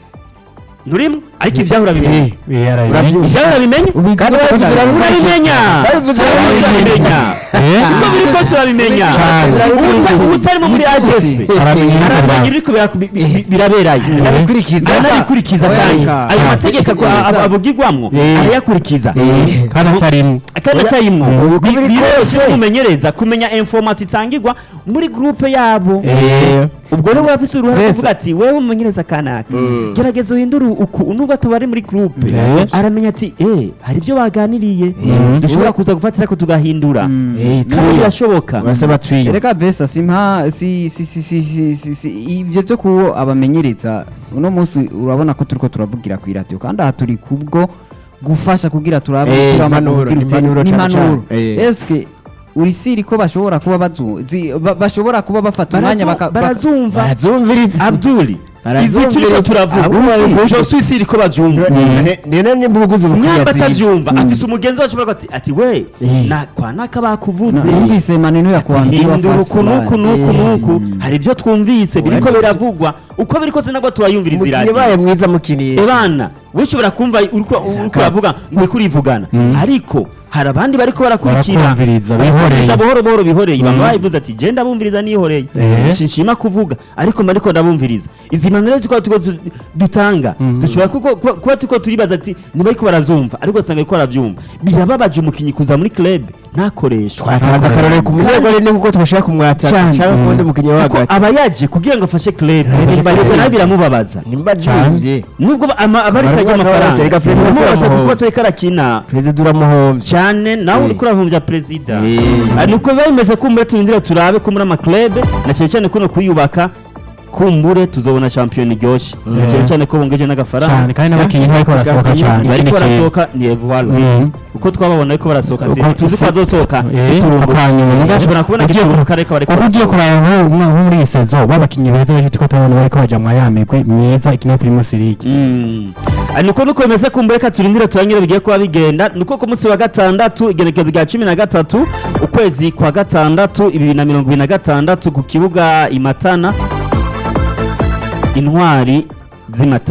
nturimo ariko ibyaho urabimenye urabyumva. ibyaho urabimenye kandi babivuze urabimenya Babivuze urabimenya uko biri kose urabimenya Ubuta- ubutarimo muri AGSP arabimenya ibiri kubera ku- bi- bi- biraberayo Arabikurikiza. aranabikurikiza kandi Oya. ayo mategeko ako- a- avugirwamwo Eh. arayakurikiza kandi atarimo kandi atarimwo Ubu uko biri kose. kumumenyereza kumenya information itangirwa muri groupe yabo Eh, ubwo rero wafise uruhare Mbese- kuvuga ati wewe umumenyereza kanaka Mm. gerageza uhindure uku nubwo tubari muri groupe Yes. aramenya ati eh hari ibyo baganiriye Mm. dushobora kuza gufatira ko tugahindura Eh, kandi birashoboka basaba twiyo reka besa simpa si si si si si si si ibyo byo kuwo abamenyereza uno munsi urabona ko turiko turavugira ku iradiyo kandi aha turi kubwo gufasha kugira turabe Eh, turaba impanuro, kugira uti- impanuro cane n'impanuro. cane. Eh. eske urisiri ko bashobora kuba bazu zi- ba- bashobora kuba bafata umwanya baka- baka- barazumva barazumviriza abduli izi Barazumviriza. turiko turavuga Abumva- je suis sûr ko bavyumva nene nimba uguze nyamba ubukwiye atavyumva afise umugenzi wacu baravuga ati ati we Eh. na kwa naka Na- bakuvuze numvise maneno ya kuambia hindura uku nuku nuku nuku hari ibyo twumvise biriko Wenda- biravugwa uko biri kose nabwo turayumviriza umukinnyi iradiyo baye mwiza mukiniye ebana we ushobora kumva uriko uriko uravuga ngo uriko urivugana ariko hari abandi bariko barakurikira Barakumviriza, Barakumviriza bihoreye. buhoro buhoro bihoreye bamwe Mm. bayivuze ati je ndabumviriza nihoreye Eh. sinshima kuvuga ariko mba ariko ndabumviriza izi manero tuko tuko tu- dutanga Mhm. dushobora kuko- kuba kuba tuko turibaza ati ntibariko baravyumva ariko usanga ariko baravyumva birababaje umukinyi kuza muri club ntakoreshwa twatanze akarorero ku munyegwari ni kuko twashaka kumwataka Cyane. cyangwa ku wundi mukinnyi wo kuko hagati aba yaje kugira ngo afashe club nimba ndetse azimvye. nawe biramubabaza nimba azimvye nubwo ba- ama- abaritaga Baravuga ngo amafaranga baraseka Perezida biramubaza Paul kuko Mahomes. atariko arakina perezida uramuhombye cyane nawe Eh. uriko uravumbya perezida Eh. Ah, nuko biba bimeze kumbure turindire turabe ko muri amaklebe na cyane cyane kuno kuyubaka kumbure tuzobona shampiyona iryoshye na cyane cyane ko bongeje n'agafaranga cyane kandi n'abakinnyi ntibariko barasohoka cyane bariko ikindi kintu. barasohoka ni evuwalo Mhm. uko twababona ariko barasohoka Uko si- tuzi ko tuzi- bazosohoka Eh, biturumbuka. akanyuma, muga- ushobora kubona ugiye igitego ku- kare ko bariko kuko ugiye barasohoka. kuraba nko nko- nko muri iyi sezo babakinnyi beza benshi turiko turabona bariko baja mu ya migwi myiza ikina primus league Mm. Ah, nuko nuko bimeze kumbure reka turindire turangire bigiye kuba bigenda nuko ku munsi wa gatandatu igenekerezo rya cumi na gatatu ukwezi kwa gatandatu bibiri na mirongo ibiri na gatandatu ku kibuga imatana intwari z'imatana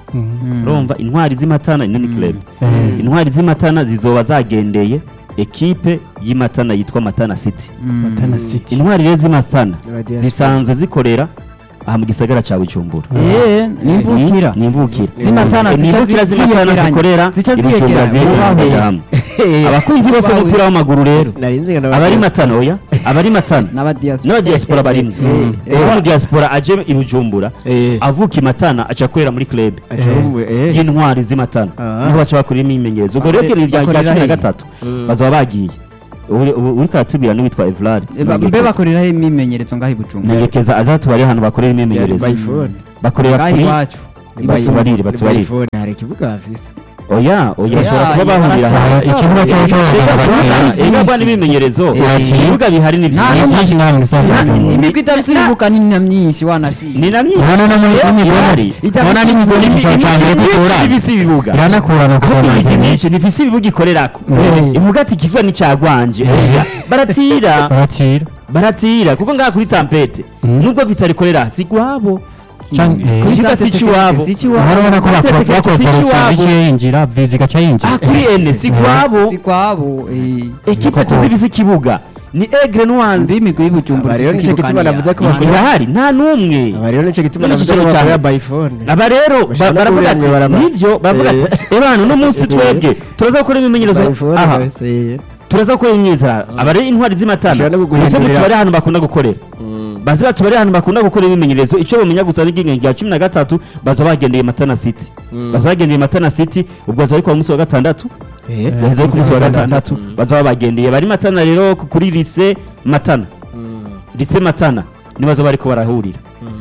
Mhm. urumva intwari z'imatana ino ni club Eh, intwari z'imatana zizoba zagendeye ekipe y'imatana yitwa matana city Matana City. intwari rero z'imatana Abadiaspora. zisanzwe zikorera aha mu gisagara cya bujumbura Eh, nimvukira ni imvukira Zimatana ni zica imvukira zi- z'imatana ziyegeranya. zikorera Zica i Bujumbura ziyegeranya. ziyegeranya Ubaho. hamwe. abakunzi bose Ubaho. b'umupira w'amaguru rero nari nzi ngo abari matana oya abari matana n'abadiaspora n'abadiaspora barimo uwo mu diaspora aje i bujumbura avuka i matana aca akorera muri club y'intwari z'imatana Ah. niho baca bakorera imyimenyerezo ubwo rero rya rya bakorera cumi na he? gatatu bazaba bagiye Uri- ubu- uriko aratubwira n'uwitwa evrard mbe bakoreraho imyimenyerezo ngaho i bujumbura negekeza azatubare ahantu bakorera imyimenyerezo bakorera ngaho kuri iwacu batubarire batubarire hari ikibuga bafise oya oya Oya, bashobora kuba iyo bahurira baratanga ahantu ikibuga cyo cyo bakina. Ega kwa n'imimenyerezo Eh, ibibuga bihari ni Nta byinshi Ni byinshi nta muntu usanzwe Ni- imigwi idafite ibibuga ni na myinshi wanashima ni na myinshi Urabona no muri Eh, imigwi ihari. urabona n'imigwi n'icyiciro cya mbere dukura ibisi ibibuga iranakurana kuko kuko imigwi nta myinshi ntifise ibibuga ikorerako Eh. ivuga ati ikibuga ni cyagwanje Eh. baratira baratira baratira kuko ngaha kuri tampete Mm. nubwo vitarikorera si gwabo Canke- eh, Kuri ikibuga si icy'iwabo si icy'iwabo urabona ko Sante bakora tekeke bakoze si icy'iwabo. rusange yinjira vizi igaca yinjira ah kuri ene si gwabo si kwabo eh. ekipe Koko. tuzifise ikibuga ni egre noir mbe imigwi y'ubujumbura Aba rero ifite nicyo ikibuga gituma niya- navuze ko niya- bakora- irahari nta n'umwe aba rero nicyo gituma Nicyo navuze ko gituma bakorera cyane. bayifone aba rero ba- Bashaka no baravuga ati kubirangira barama- nibyo baravuga ati Eh. ebana uno munsi twebwe turaza gukora imimenyerezo aha turaza gukora imyizera aba rero intwari z'imatana Bashobora no kuguhindurira. ndetse tubare ahantu bakunda gukorera bazi batubare ahantu bakunda gukora imimenyerezo icyo bamenya gusa ni iryingenzi rya cumi na gatatu baza bagendeye matana city baza bagendeye matana city ubwo baza bari ku munsi wa gatandatu baheza ku munsi wa gatandatu baza bagendeye bari matana rero ku- kuri lise matana lise matana ni baza bariko barahurira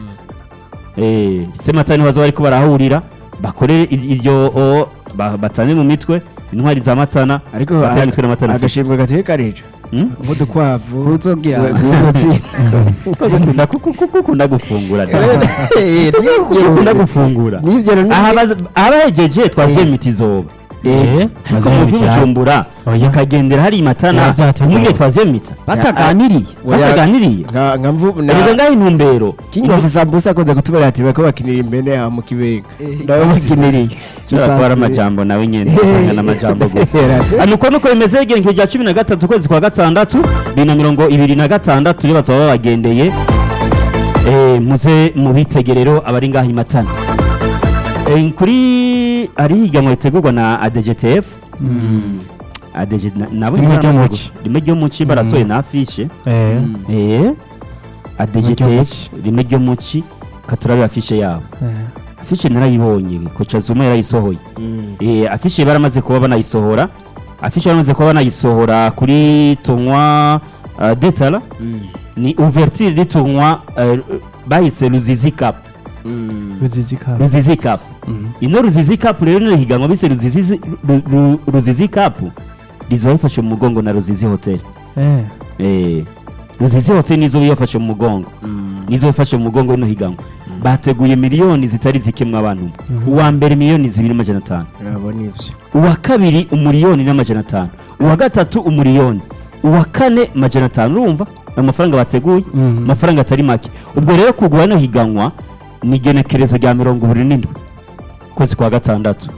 eh lise matana ni baza bariko barahurira bakorere ir- iryo o, ba- batane mu mitwe intwari za matana ariko batane mu mitwe na matana city agashimwe gatuye karica Hmm? nk'udukwavu kuzogira Kuko gukunda kuko- kuko ukunda gufungura da. ukunda gufungura n'ibyo rero aha baza- aha bahejeje twasiye imiti izoba Eh, ariko baziye mu imiti vy'ubujumbura Oya. ukagendera hari imatana Ya, vyateguwe. umwe twaziye mita bataganiriye bataganiriye nka nka mvu erega ngaho intumbero King of Sambusa akunze kutubera ati bariko bakinira imbere aha mu kibenga ndabo bakiniriye ushobora kuba ari amajambo nawe nyene usanga n'amajambo gusa hano uko nuko bimeze igerekezo rya cumi na gatatu ukwezi kwa gatandatu bibiri na mirongo ibiri na gatandatu rero bazaba babagendeye Eh, muze mu bitegerero abari ngaho imatana Eh, kuri hari higanwa ritegurwa na adgtf ADG na- nabo Rimwe ryo baramaze muci. gu- rimwe ryo muci barasohoye na afishe eh, Eh, adgtf muci. rimwe ryo muci katurabe afishe yabo eh. afishe narayibonye koca zuma yarayisohoye Eh, afishe baramaze kuba banayisohora afishe baramaze kuba banayisohora kuri tunywa uh, detala ni ouverture y'itunywa uh, bahise ruzizi cup Ruzizi ka- ruzizi cup Mhm. ino ruzizi cup rero ni higanwa bise ruzizi Ru- Ru- ruzizi cup rizoba rifashe mu mugongo na ruzizi hotel Eh, Eh, ruzizi hotel nizo biyafashe mu mugongo nizo bifashe mu mugongo ino higanwa bateguye miliyoni zitari zikemwa abantu uwa mbere miliyoni zibiri n'amajana atanu urabona ivyo uwa kabiri umuriyoni n'amajana atanu uwa gatatu umuriyoni uwa kane amajana atanu urumva amafaranga bateguye Mhm. amafaranga atari make ubwo rero kugura no higanwa ni igenekerezo rya mirongo ibiri n'indwi ukwezi kwa gatandatu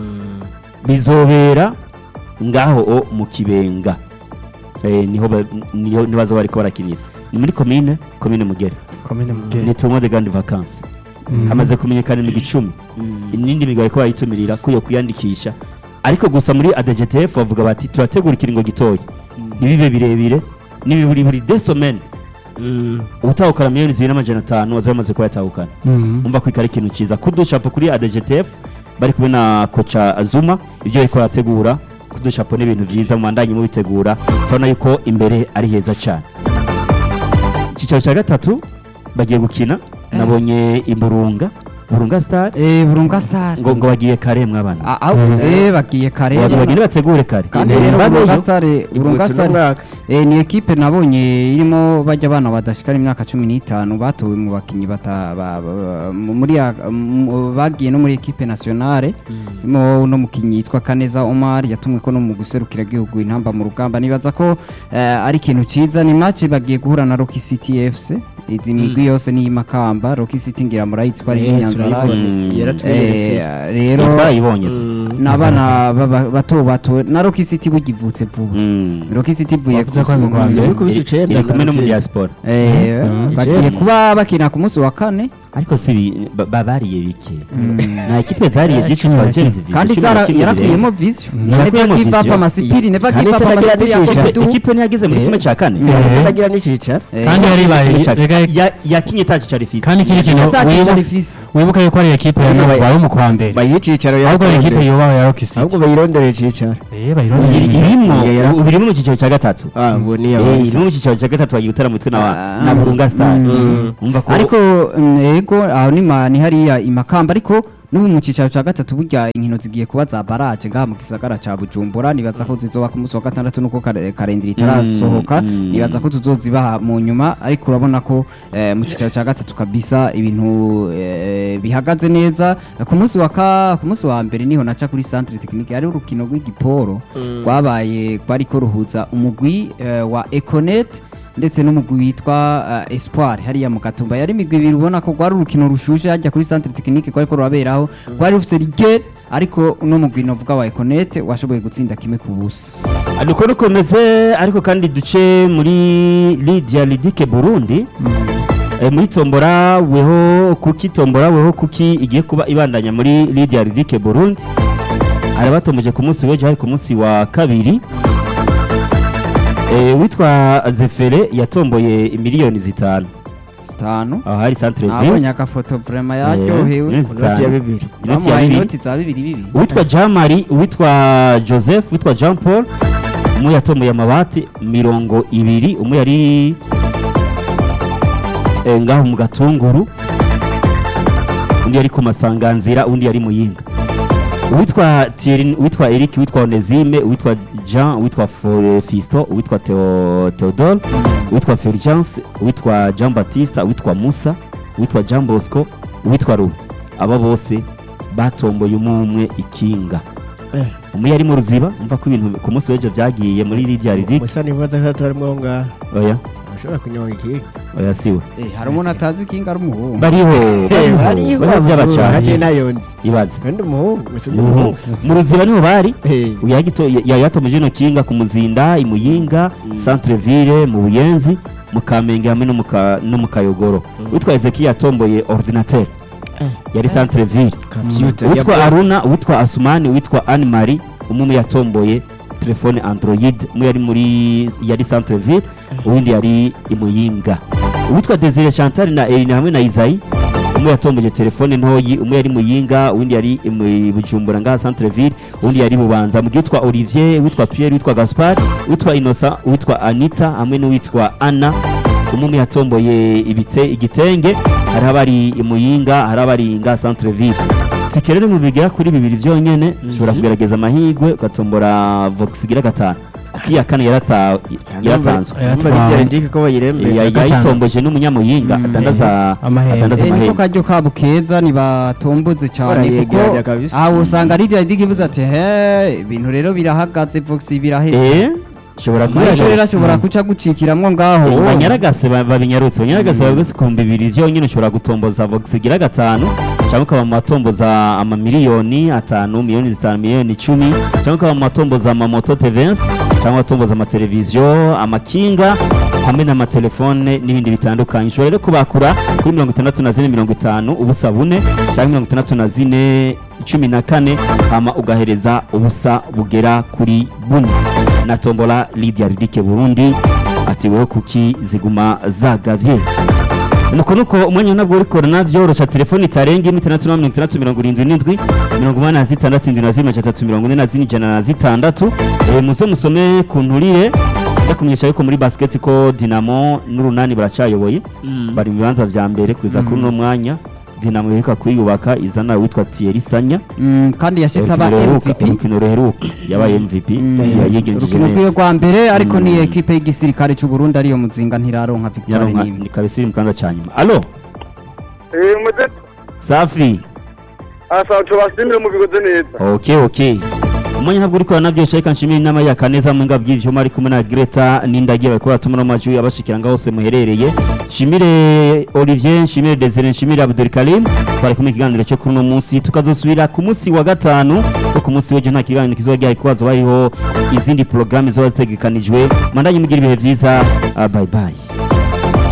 bizobera ngaho o mu kibenga eh, niho ba- niho nibazo bariko barakinira ni muri komine komine mugere komine Mugere. ni tournoi de grande vacances Mhm. hamaze kumenyekana imigwi icumi inindi migabo ariko bayitumirira ko yo kwiyandikisha ariko gusa muri adgtf bavuga bati turategura ikiringo gitoya ntibibe birebire n'ibiburi buri de semaine ubutahukana miliyoni zibiri n'amajana atanu waza bamaze kuba yatahukana Mhm. umva ko ikari ikintu cyiza kudushapo kuri adgtf bari kumwe na koca azuma ibyo bariko barategura kudushapo ni ibintu byiza mubandanye mubitegura turabona yuko imbere ari heza cyane icyicaro cya gatatu bagiye gukina nabonye imburunga burunga star eh burunga star ngo ngo bagiye kare mwabana Ah, ah, eh bagiye kare ngo bagende bategure kare kandi Imbere rero babeyo. burunga star burunga ivutse star n'umwaka Eh, ni ekipe nabonye irimo bajya abana badashikara imyaka cumi n'itanu batowe mu bakinnyi bata- ba- ba- mu- muri ya- mu- bagiye no muri ekipe nationale irimo uno mukinnyi yitwa Kaneza Omar yatumwe ko no mu guserukira igihugu intamba mu rugamba nibaza ko eh, ari ikintu ciza ni match bagiye guhura na Rocky City FC izi migwi yose ni Makamba Rocky City ngira murayizi ko ari Eh, y'Inyanzara turayibona. Mm. yaratweretse Eh, rero twarayibonye n'abana baba- bato bato na Rocky City bugivutse vuba Mm. Rocky City ivuye Bavuze ko ari mu gusumba- Rwanda. Iri kubisa icenda iri kumwe no mu na diaspora Eh, Mhm. bagiye Icenda. kuba bakina ku munsi wa kane ariko si bi- ba- ba- bariye bike nta ekipe zariye byinshi cumi na twa kimwe. Division, kandi cumi na zara- kimwe yarakuyemo birenga. vision Yarakuyemo never give up vision. amasipiri never Kandi give up itaragira amasipiri ya n'icyicaro. Kopedu. ikipe ntiyageze muri Eh. kimwe cya kane Eh. tutagira n'icicaro Eh, kandi yari ibaye reka Ya- yakinye itaci cya rifisi kandi ikindi kintu atakica wibuka- rifisi wibuka yuko ari ekipe ya Ariko Nova yo mu kwa mbere bayiha icicaro ahubwo ari ekipe yakurondera. yubawe ya Rocky City ahubwo bayirondera icicaro eh bayirondera Iri- irimo Iya, yara- ubu irimo mu cyiciro cya gatatu ah ubu ni Eh, abanza irimo mu cyiciro cya gatatu wagiye utara mutwe na Ah. na burunga star Mm. umva ko ariko mm, yego aho ni ma- ni hariya imakamba ariko n'ubu mu cyicaro cya gatatu burya inkino zigiye kuba za baraje ngaha mu gisagara cya bujumbura nibaza ko zizoba ku munsi wa gatandatu nuko kare- karindira itarasohoka mm. nibaza ko tuzozibaha mu nyuma ariko urabona ko eh, mu cyicaro cya gatatu kabisa ibintu eh, bihagaze neza ku munsi wa ka ku munsi wa mbere niho naca kuri centre technique hari urukino rw'igiporo rwabaye rwariko ruhuza umugwi eh, wa Econet ndetse n'umugwi witwa uh, Espoir hariya mu Gatumba yari imigwi ibiri ubona ko rwari urukino rushushe hajya kuri centre technique rwari ko ruraberaho rwari rufite rige ariko uno mugwi novuga wa Econet washoboye gutsinda kimwe ku busa nuko rukomeze ariko kandi duce muri Lydia Lidike Burundi Eh, muri tombora weho kuki tombora weho kuki igiye kuba ibandanya muri Lydia Lidike Burundi arabatomboje ku munsi w'ejo hari ku munsi wa kabiri Eh, witwa Zefere yatomboye miliyoni zitanu zitanu aho hari centre nabonye ville agafoto vraiment yaryohewe Eh, inoti ya bibiri inoti ya bamuhaye bibiri inoti za bibiri bibiri uwitwa jean marie uwitwa joseph uwitwa jean paul umwe yatomboye amabati mirongo ibiri umwe yari eh, ngaho mu gatunguru undi yari ku masanganzira undi yari muyinga uwitwa Thierry uwitwa Eric uwitwa Onesime uwitwa Jean uwitwa Fo- Fisto uwitwa Theo- Theodore uwitwa Fulgence uwitwa Jean Baptiste uwitwa Musa uwitwa Jean Bosco uwitwa Rubi aba bose batomboye umwe umwe ikinga Eh. umwe yari mu ruziba umva ko ibintu ku munsi w'ejo byagiye muri Lydia Ridic musa nibaza ko turimo aho ngaho oya ashobora kunyonga ikiga oya siwe Eh, hari umuntu atazi kinga ari umuhungu bariho bariho bariho hake by'abacanye nayonzi ibaze kandi umuhungu gusa ni Umuhungu. umuhungu mu ruziba niho bari Eh, uyu yagito- ya- yatomeje ino kinga ku muzinda i muyinga centre ville mu buyenzi mu kamenge hamwe no mu Ka- no mu kayogoro witwa ezekiya yatomboye ordinateur yari centre ville computer witwa ya- aruna witwa asumani witwa anne marie umwe umwe yatomboye telefone android umwe yari muri yari centre ville uwundi yari i muyinga uwitwa desire chantal na erina hamwe na isayi umwe yatomboye telefone ntoyi umwe yari muyinga uwundi yari i Mu- bujumbura ngaha centre ville uwundi yari bubanza mu gihe witwa olivier witwa pierre witwa gaspard witwa innocent witwa anita hamwe n'uwitwa anna umwe umwe yatomboye ibite igitenge hari abari i muyinga hari abari nga centre ville tike rero mu bigera kuri bibiri byonyine ushobora kugerageza amahirwe ugatombora vox igira gatanu kuko iya kane yarata- yaratanzwe Numva Lydia Ridic ko bayirembe Ya- gatanu. yayitomboje n'umunyamuyinga adandaza Amahembe. adandaza Eh, niko amahembe karyo kabo keza nibatomboze cyane kuko Barayegeranya kabisa. aho usanga Lydia Ridic ivuze ati he ibintu rero birahagaze Vox biraheze eh ushobora ariko rero kubera ashobora guca gucikiramwo ngaho banyaragase ba- babinyarutse banyaragase bavuze ku bihumbi bibiri byonyine ushobora gutomboza vox igira gatanu cyangwa ukaba mu matomboza amamiliyoni atanu miliyoni zitanu miliyoni icumi cyangwa ukaba mu matomboza amamoto tevensi cyangwa atomboza amateleviziyo amakinga hamwe n'amatelefone n'ibindi bitandukanye ushobora rero kubakura kuri mirongo itandatu na zine mirongo itanu ubusa bune cyangwa mirongo itandatu na zine cumi na kane hama ugahereza ubusa bugera kuri bune na tombola Lydia Ridike Burundi ati wowe kuki ziguma zagavye nuko nuko umwanya nabwo uri korona byorosha telefoni itarenga imwe itandatu na mirongo itandatu mirongo irindwi n'indwi mirongo umunani na zitandatu indwi na zine majana atatu mirongo ine na zine ijana na zitandatu Eh, muze musome ku nturire ndakumenyesha yuko muri basket ko dinamo n'urunani baracayoboye bari mu bibanza vya mbere kugeza kuri uno mwanya dinamo iheruka kwiyubaka izana witwa Thierry Sanya Mm, kandi yashitse aba Urukino ruheruka- MVP urukino ruheruka yabaye MVP yayigenjeje urukino rwiwe neza rwa mbere ariko ni Mm. ekipe y'igisirikare cy'u Burundi ariyo muzinga ntiraronka victoire yaronka n'imwe ni kabisa iri mu kanza ca nyuma alo Eh, muze safi asaba tubashimire mu bigoze neza okay okay umwanya ntabwo uri kubona nabyo reka nshimire inama ya kaneza mu ngabo bw'ivyuma ari kumwe na Greta n'indagiye bariko batuma no majwi abashikira ngaho hose muherereye nshimire Olivier nshimire Desire nshimire Abdul Karim bari kumwe ikiganiro cyo kuri uno munsi tukazosubira ku munsi wa gatanu ko ku munsi w'ejo nta kiganiro kizoba gihari kubazo bariho izindi porogaramu zizoba zitegekanijwe mandanye mugira ibihe vyiza ah, bye bye